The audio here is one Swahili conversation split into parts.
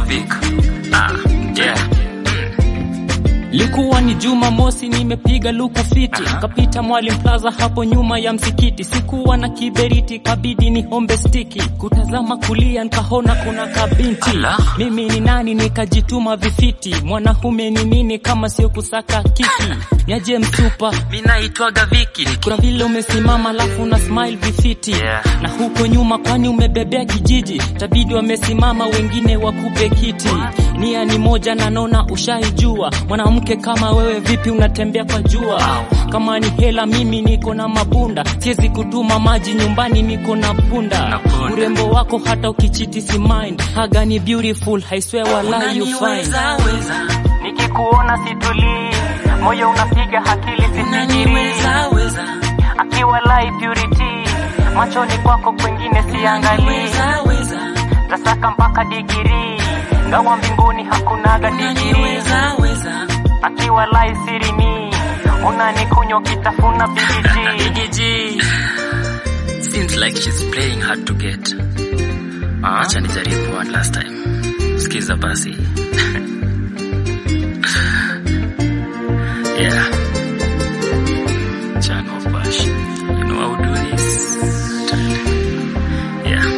big. Ah, yeah. Likuwa ni Juma mosi, nimepiga luku fiti, kapita Mwalimu Plaza hapo nyuma ya msikiti. Sikuwa na kiberiti, kabidi ni hombe stiki, kutazama kulia nikaona kuna kabinti. Ala. Mimi ni nani nikajituma vifiti, mwanaume ni nini kama sio kusaka kiki? Nyaje msupa, Mimi naitwaga Viki. kuna vile umesimama alafu na smile vifiti Yeah. na huko nyuma, kwani umebebea kijiji, tabidi wamesimama wengine wakupe kiti. Nia ni moja na nona ushaijua, mwanamke kama wewe vipi unatembea kwa jua? Kama ni hela, mimi niko na mabunda, siwezi kutuma maji nyumbani, niko na punda. Na punda. Urembo wako hata ukichiti si mind, haga ni beautiful, I swear wallahi you fine. Unaniweza, weza. Nikikuona situlii, moyo unapiga akili sifikiri Unaniweza, weza. akiwa live purity machoni kwako kwengine siangalii Unaniweza, weza. tasaka mpaka digiri ngawa mbinguni hakunaga digiri Unaniweza, weza. akiwa live sirini unanikunywa kitafuna bigiji Biggie G. Seems like she's playing hard to get. Acha nijaribu one last time. Sikiza basi. yeah. Chan of Bash. You know how to do this. Yeah.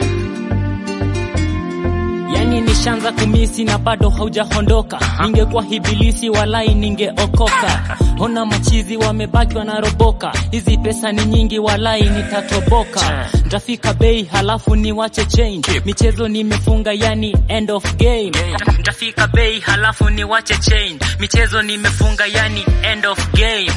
yani nishanza kumisi na bado haujaondoka ningekuwa hibilisi walai ningeokoka ona machizi wamebaki wanaroboka hizi pesa ni nyingi walai nitatoboka ntafika bei halafu niwache change michezo nimefunga yani end of game ntafika bei halafu niwache change michezo nimefunga yani end of game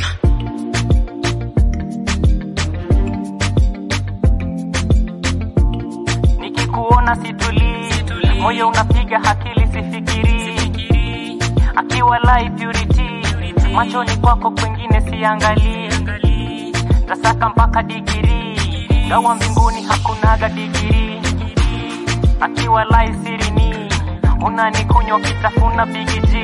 nikikuona situlii moyo unapiga akili sifikiri akiwa live purity machoni kwako kwengine siangalii tasaka mpaka digiri gawa mbinguni hakunaga digiri akiwa live sirini unanikunywa kitafuna bigiji